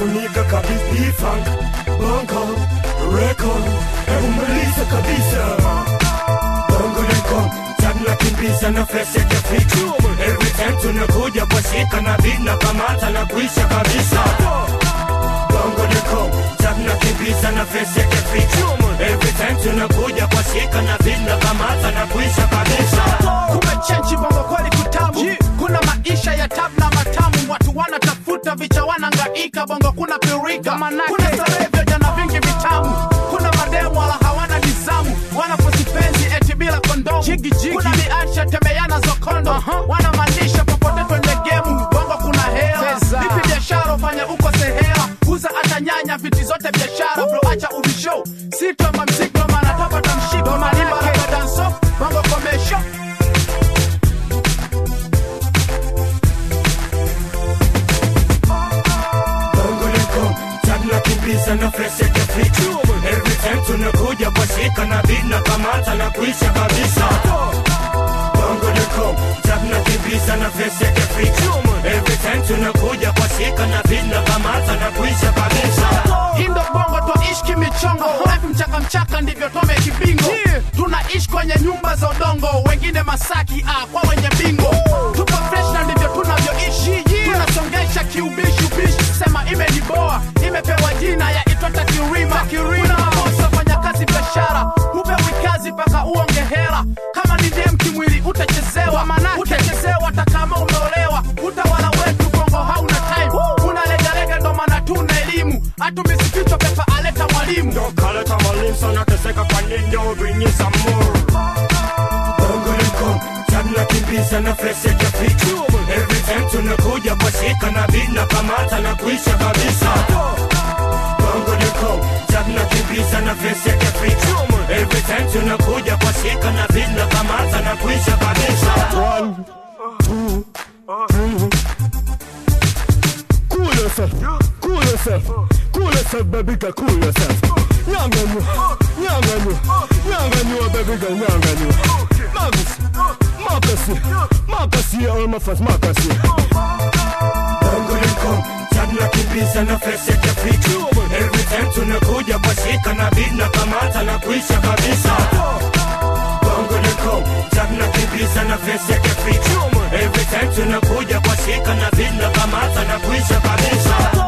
Nika kabisa E-funk Bongo Record Hebu maliza kabisa Bongo Record Tagna kimbiza na fresh ya kifichu Every time tunakuja kwa shika na beat na kamata na kuisha kabisa Bongo Record Tagna kimbiza na fresh ya kifichu Every time tunakuja kwa shika na beat na kamata na kuisha kabisa kumechenji bongo kweli kutamu kuna maisha ya tab na matamu watu wanatafuta vicha wanangaika bongo kuna pirika kuna starehe vya jana vingi vitamu kuna mademu wala hawana nizamu wanaposipenzi eti bila kondomu kuna miasha temeana zokondo wanamaanisha popote twende gemu bongo kuna hela vipi biashara ufanya uko sehela uza hata nyanya viti zote biashara bro acha ubisho sitoma mziko manatopa tamshiko manibaraka danso bongo komesho Bongo Record Tagna kimbiza na fresh ya kifichu Every time tunakuja kwa shika na beat na kamata na kuisha kabisa Bongo Record Tagna kimbiza na fresh ya kifichu Every time tunakuja kwa shika na beat na kamata na kuisha kabisa Indo bongo twaishi kimichongo life mchaka mchaka ndivyo tome kibingo tunaishi kwenye nyumba za udongo wengine masaki ah, kwa wenye bingo tupo fresh na ndivyo tunavyoishi tunasongesha kiubishi ubishi sema imeniboa imepewa jina ya itwata kirima kuna mabosi wafanya kazi biashara hupewi kazi mpaka uonge hera kama ni dem kimwili utachezewa utachezewa hata kama umeolewa utawala wetu bongo hauna time unalegalega ndo maana tuna elimu hatumisikichwa pepa aleta mwalimu Ndo kale tamalim sana teseka kwa nini bring you some more Bongo Record Tagna kimbiza na fresh ya kifichu Every time tunakuja kwa shika na beat na kamata na kuisha kabisa Bongo Record Tagna kimbiza na fresh ya kifichu Every time tunakuja kwa shika na beat na kamata na kuisha kabisa Cool yourself, cool yourself, cool yourself, baby girl, cool yourself. Nyanganyu, nyanganyu, nyanganyu, baby girl, nyanganyu. Magus, makasi, makasi, all my fans, makasi. Bongo Record Tagna kimbiza na fresh ya kifichu Every time tunakuja kwa shika na beat na kamata na kuisha kabisa Bongo Record Tagna kimbiza na fresh ya kifichu Every time tunakuja kwa shika na beat na kamata na kuisha kabisa